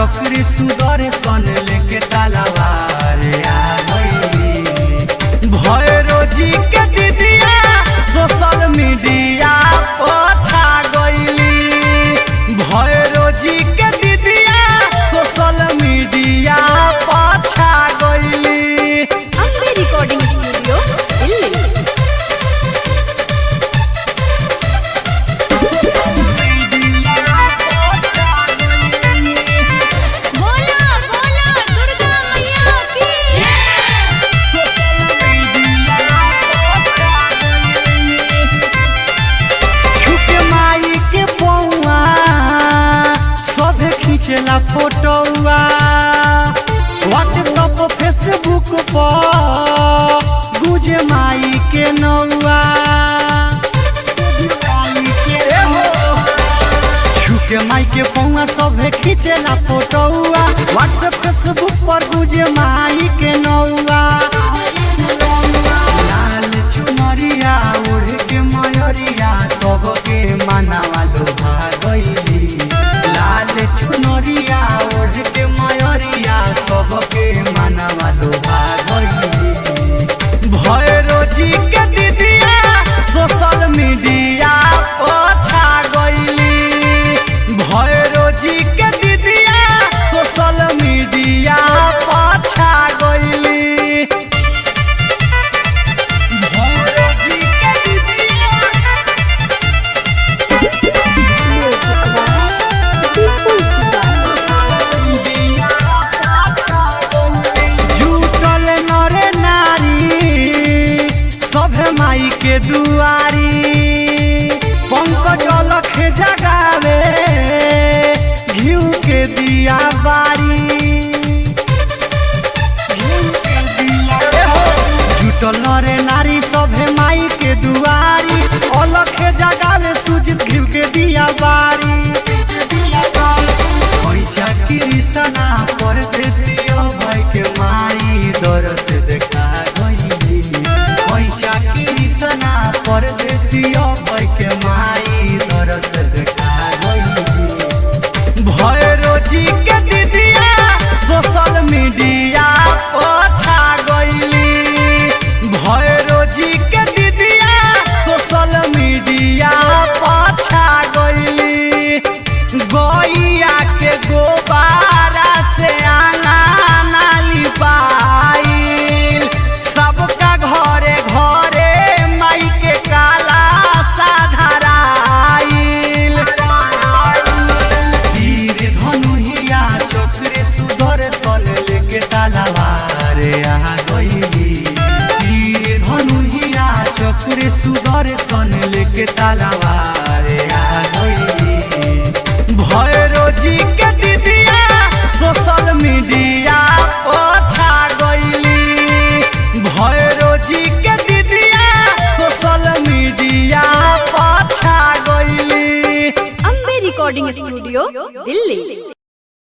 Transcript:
चक्री सुदर सन लेके तलवार आ गइली भैरो जी के दीदिया सोशल मीडिया पछा गइली भैरो जी के दीदिया सोशल मीडिया पछा गइली अम्बे रिकॉर्डिंग स्टूडियो दिल्ली बोला बोला दुर्गा मैया की छुके माई के पौआ सभे खींचला फोटोआ व्हाट्सअप फेसबुक पर गुजे माई के नौआ छुके माई के पौआ सभे खींचला फोटोआ व्हाट्सएप फेसबुक पर गुजे माई के नौआ लाल चुनरिया ओढ़ के मयरिया सबके मनावा लोभा गइली लाल चुनरिया ओढ़ के मयरिया सबके मनावा लोभा गइली भैरो जी के दीदिया सोशल मीडिया पछा गइली भैरो जी के दीदिया सोशल मीडिया पछा गइली भैरो जी के दीदिया म्यूजिक बाय विपुल जुटल नरे नारी सभे माई के दुआरी पंकज लख जगावे घिउ के दिया बारी जुटल नरे नारी सभे माई के दुआरी अलख जगावे सुजित घिउ के दिया बारी पैसा कृष्णा परदेसियो भाई के माई दरस देखा गइली पैसा कृष्णा परदेसियो भाई के माई दरस देखा गइली भैरो जी के दीदिया सोशल मीडिया पछा गइली भैरो जी के दीदिया सोशल मीडिया पछा गइली गैया के गोबारा से आना नाली पाइल सबका घरे घरे माई के काला साधराइल तीर धनुहिया चक्रे सुधर सल लेके तलवार आ गइली तीर धनुहिया चक्रे सुधर सन लेके तलवार आ गइली भैरो जी के दीदिया सोशल मीडिया पछा गइली भैरो जी के दीदिया सोशल मीडिया पछा गइली अम्बे रिकॉर्डिंग स्टूडियो दिल्ली